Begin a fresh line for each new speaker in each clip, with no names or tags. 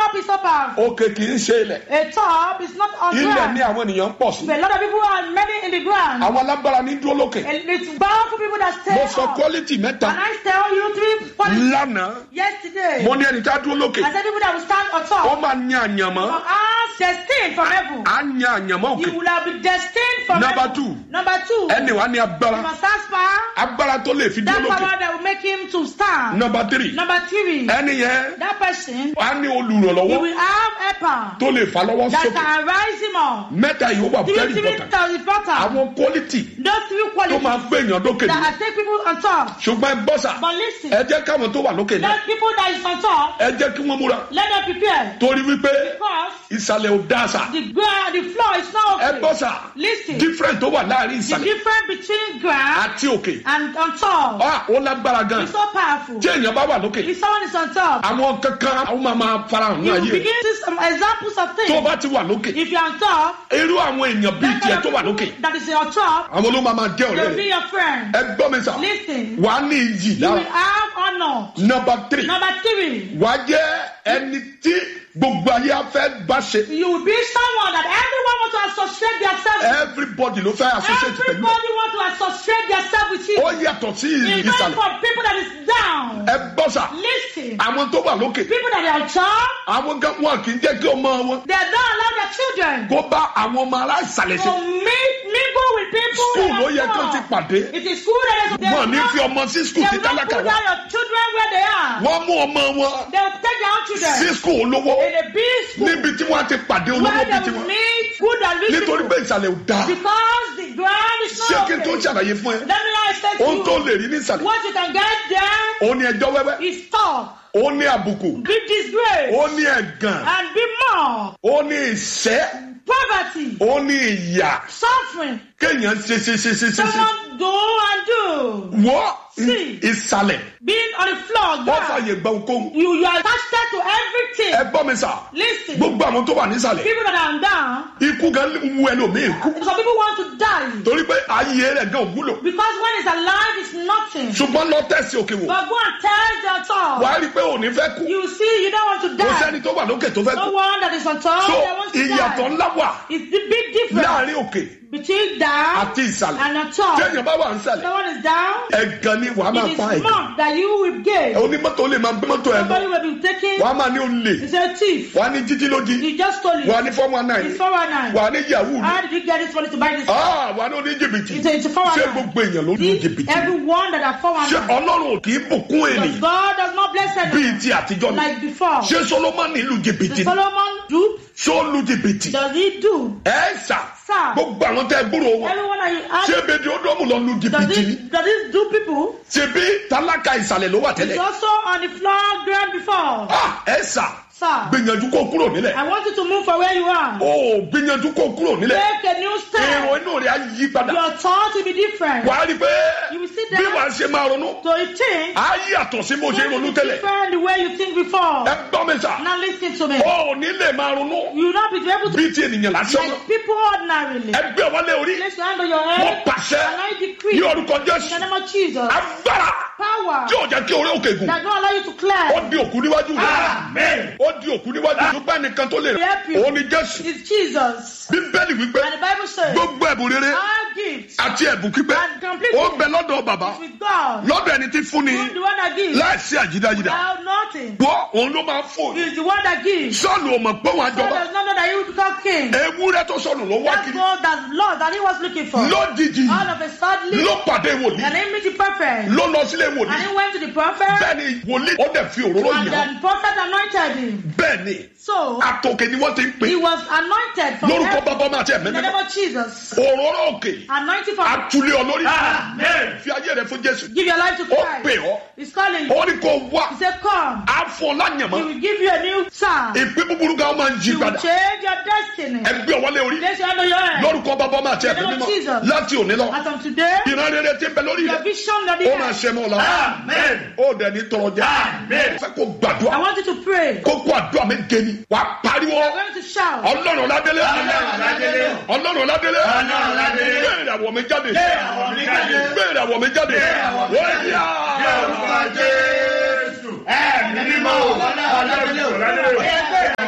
top is so powerful.
òkè kì í ṣe ilẹ̀
A top is not on
ilẹ̀ ní
ground.
àwọn ènìyàn ń pọ̀ sí
But a lot of people are many in the ground.
àwọn alágbára ní dúró lókè
And it's powerful people that stay
mo sọ
up.
quality mẹ́ta
And I tell you three qualities
lánàá
yesterday.
mo ní ẹni tá a dúró lókè
I said people that will stand on
ó
top.
máa ní àyànmọ́
From us, destined from heaven.
á ní àyànmọ́ òkè
You will have been destined from
Number
heaven.
two.
Number two.
ẹni wàá ní
You
agbára
must ask power.
agbára tó lè fi
That
dúró lókè
power that will make him to stand.
number three
Number three.
ẹni yẹn
That person,
á ní
he
olùrànlọ́wọ́
will have helper
tó lè fà lọ́wọ́
that
sókè
can rise him up.
mẹ́ta yìí ó wà
Three,
very
three
important
thousand important.
àwọn quality
Those three
tó
qualities
máa gbé èèyàn lókè
that
ní
I take people on top.
ṣùgbọ́n ẹ gbọ́ sà
But listen,
ẹ jẹ́ káwọn tó wà lókè náà
those people that is on top,
ẹ jẹ́ kí wọ́n múra
let them prepare.
torí wípé
Because
ìsàlẹ̀ ò dáa sà
the ground, the floor is not
ẹ
okay.
gbọ́ sà
Listen,
different tó wà láàrin
the
ìsàlẹ̀
difference between ground
àti òkè
and on top
Ah, ó lágbára gan
is so powerful.
tí èèyàn bá wà lókè
If someone is on top,
àwọn kankan àwọn máa máa farahàn ní
you will
ayé
begin to see some examples of
tó
things.
bá ti wà lókè
If you're on top,
irú àwọn èèyàn bíi
that
tiẹ̀
kind
tó
of
wà lókè
people that is on top,
àwọn ló máa máa jẹ́
they
ọ̀rẹ́
will be
rẹ̀
your friend.
ẹ gbọ́ mi sà
Listen,
wà á ní iyì
you will
lára
have honor.
nọmba tírì
Number three,
wà á jẹ́ ẹni tí gbogbo ayé á fẹ́ bá ṣe
you will be someone that everyone wants to associate themselves with.
everybody ló fẹ́ associate pẹ̀lú ẹ̀.
Everybody wants to associate themselves with you.
ó yàtọ̀ sí
It's not
ìsàlẹ̀
for people that is down.
ẹ gbọ́ sà
Listen,
àwọn tó wà lókè
people that are on top,
àwọn gan wọn kì í jẹ́ kí ọmọ wọn
they don't allow their children
kó bá àwọn ọmọ ará ìsàlẹ̀
to
ṣe
meet, mingle with people.
skul
that
ló
are
yẹ kó
top.
ti pàdé
It is school that is they
wọn
will
ní
not-
fi ọmọ sí skul
They
tí
will not
tálákà
put
wà
down your children where they are.
wọ́n mú ọmọ wọn
They will take their own children
sí skul olówó
in a big school
níbi tí wọ́n ti pàdé olówó
where
bíi
they
tiwọn
will meet good and rich
nítorí pé
people.
ìsàlẹ̀ ò dáa
Because the ground is
ṣé
not
kí n tó
okay.
ṣàlàyé fún ẹ
Let me now explain
ohun tó
to
lè
you.
rí ní ìsàlẹ̀
What you can get there
ó ní ẹjọ́ wẹ́wẹ́
is talk,
ó ní àbùkù
be disgrace,
ó ní ẹ̀gàn
and be more.
ó ní ìṣẹ́
Poverty,
ó ní ìyà
suffering,
kéèyàn ṣe ṣe ṣe ṣe ṣe ṣe
someone do and do.
wọ́
Sí.
ìsàlẹ̀
Being on the floor,
wọ́n
ground.
fàyè gba okòwò
You, you are attached to everything.
ẹ gbọ́ mi sà
Listen,
gbogbo àwọn tó wà nísàlẹ̀
people that are down,
ikú gan wu ẹlòmíì kú
some people want to die.
torí pé ayé rẹ̀ gan wúlò
Because when it's alive, it's nothing.
ṣùgbọ́n lọ tẹ̀sí òkè wò
But go and tell the top.
wàá rí i pé òní fẹ́ kú
You see, you don't want to
kò
die.
sẹ́ni tó wà lókè tó fẹ́
No
kú
one that is on top
so
that wants to
ìyàtọ̀
die.
ńlá wà
It's the big difference
láàrin òkè
between down
àti ìsàlẹ̀
and on top.
téèyàn bá wà nísàlẹ̀
Someone is down,
ẹ̀gàn ni wàá máa
it is
pa ẹ̀gàn
marked that you will gain.
onímọ́tò lè máa gbé mọ́tò ẹ̀ lọ
Somebody will be taken,
wàá máa ní olè
it's a thief.
wàá ní jíjí lójí
You just stole
wàá
it.
ní four one nine
It's 419.
wàá ní yahoo
How did you get this money to buy this?
Ah, wàá ní oní jìbìtì
It's a, it's a
ṣé
419.
gbogbo èèyàn ló ní
This,
jìbìtì
everyone that are
ṣé
419.
ọlọ́run ò kì í bùkún
Because
ènìyàn
God does not bless
bíi
anyone
ti àtijọ́ ni
like before.
ṣé solomoni lu jìbìtì
The Solomon dupe,
ṣó lu jìbìtì
does he do?
ẹ ṣà
Sir,
gbogbo àwọn tẹ gbúrò wọn
everyone that you
ṣé
ask,
bèdè ọdọọmù lọ lu
does
jìbìtì ni
it, does it do people?
ṣe bí tálákà ìsàlẹ̀ ló wà
It's
tẹ́lẹ̀
also on the floor ground before.
Ah, ẹ ṣà
Sir,
gbìyànjú kó kúrò nílẹ̀
I want you to move from where you are.
ó gbìyànjú kó kúrò nílẹ̀
Take a new
èrò
step.
inú rẹ̀ á yí padà
Your thought will be different.
wàá rí i pé
You will see
bí
that.
wàá ṣe máa ronú
So you think,
á yàtọ̀ sí bó ṣe
going to
ronú
be
tẹ́lẹ̀
different the way you think before.
ẹ gbọ́ mi sà
Now listen to me.
ó ní lè máa ronú
You will not be able to
bíi ti ènìyàn lásán
like people ordinarily.
ẹ gbé wọlé orí
Place your hand on your
mo
head.
pàṣẹ
And I
ní
decree
orúkọ
in the
jésù
name of Jesus.
agbára
Power
tí ò jẹ́ kí orí òkè gùn
that don't allow you to
ó
climb.
di òkú níwájú rẹ̀ ó di òkú níwájú rẹ̀ ṣùgbọ́n ẹnìkan tó lè
Help you.
òun ni jésù
It's Jesus.
bíbélì wípé
And the Bible says,
gbogbo ẹ̀bùn rere
our gift
àti ẹ̀bùn pípẹ́
and complete
ó ń bẹ lọ́dọ̀ bàbá
is with God.
lọ́dọ̀ ẹni tí fún ni
He's the one that gives.
láìsí àjídájídá
Without nothing.
wọ́ òun ló máa fún
He's the one that gives.
sọ́ọ̀lù ò mọ̀ pé wọ́n á
God
jọba
does not know that he will become king.
ewúrẹ́ tó sọnù ló wá
That's
kiri
God that Lord that he was looking for.
lójijì
All of a sudden,
ló pàdé wòlíì
and he met the prophet.
ló lọ sílé
And
wòlíì
he went to the prophet.
bẹ́ẹ̀ ni wòlíì ó dẹ̀ fi òróró
And
yàn
the prophet anointed him.
bẹ́ẹ̀ ni
So,
àtòkè ni wọ́n ti ń pè
he was anointed from
lórúkọ
heaven.
bàbá máa tẹ̀
In the
mẹ́mẹ́
name of Jesus.
òróró òkè
Anointing from
àtúlé olórí fi ayé rẹ fún jésù
Give your life to
ó pè
Christ.
ọ́
He's calling you.
ó ní kó wá
He said, Come.
á fún ọ
He
láyàmọ́
will give you a new song.
ìpín búburú kan máa ń jí
He will
padà
change your destiny.
ẹgbẹ́ ọwọ́lé orí
Place your hand on your head.
lórúkọ bàbá máa tẹ̀
In the name
mẹ́mẹ́
of Jesus.
láti òní lọ
As of today,
ìran rere ti ń bẹ lórí
your
rẹ
vision that
ó máa
you
ṣe mọ́ ọ la ó dẹ̀ ní tọrọ jẹ fẹ́ kó gbàdúrà
I want you to pray.
kó kó àdúrà méje ni wàá pariwo
You're going to shout.
ọlọ́run ládélé ọlọ́run ládélé bẹ́ẹ̀ ni àwọ̀ mi jáde bẹ́ẹ̀ ni àwọ̀ mi jáde wọ́n yá.
Jésù ẹ̀mí mímọ́ ọ̀làdélé ọ̀làdélé.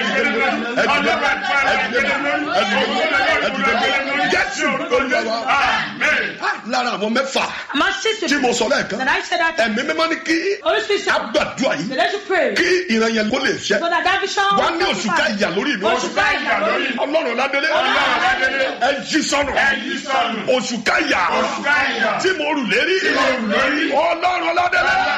ẹdìdé mi lórí ẹdìdé mi ẹdìdé mi ẹdìdé mi ẹdìdé mi jésù olúwa wa
Amen.
lára àwọn mẹ́fà
My sister,
tí mo sọ lẹ́ẹ̀kan
that I said that
ẹ̀mí mímọ́ ní kí
Holy Spirit said,
agbàdúrà
that
yìí
they should pray.
kí ìran yẹn kó lè ṣẹ
So that that vision
wá
will
ní oṣù ká
satisfy.
ìyà lórí mi
Oṣù ká ìyà lórí.
ọlọ́run ládélé
Ọlọ́run ládélé.
ẹ jí sọnù
Ẹ yí sọnù.
oṣù ká ìyà
Oṣù ká ìyà.
tí mo rù lérí
Tí mo rù lérí.
ọlọ́run ládélé